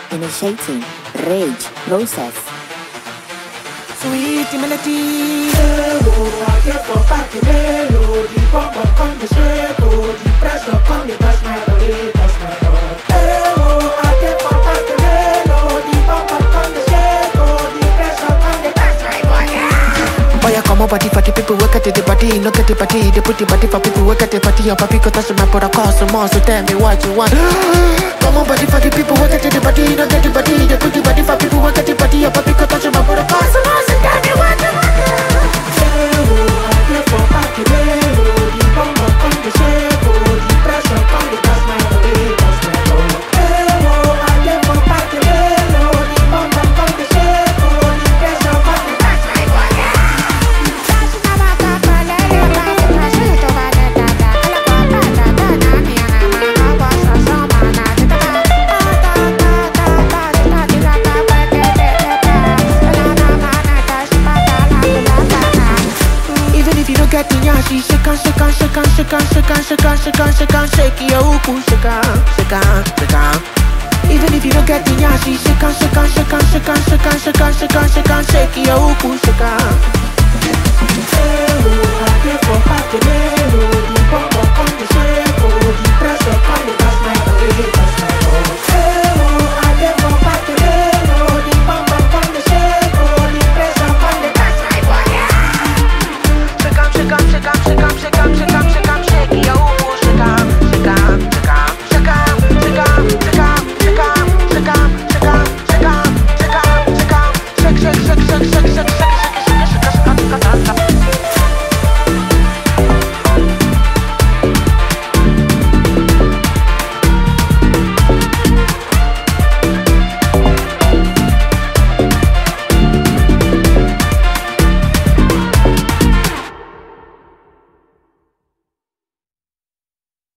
Initiating rage process. Sweet melody. Oh, I get for party melody. Pop up come the shake, oh, the pressure come the touch my body, touch my body. Oh, I get for party melody. Pop up come the shake, oh, the pressure come the touch my body. Oh yeah, come on, body for the people work at the body, no get the body, they put the body for people work at the body, your papi go touch my brother, cause some more, so tell me what you want. come on, body for the people work at the body, no get the body, they put the body for people work at the body, your papi go touch my brother, cause some more, so tell me what you want. Oh, I get for party melody. Pop up come the shake, oh, the pressure come the touch my body, touch my body. Oh, I get for party melody. Pop up come the shake, oh, the pressure come the touch my body. Even if you don't get the yashi, shake on, shake on, shake on, shake on, shake on, shake on, shake on, shake on, shake your uku, shake on, shake on, shake on. Even if you don't get the yashi, shake on, shake on, shake on, shake on, shake on, shake on, shake on, shake on, shake your uku, shake on. Oh, I get for party melody.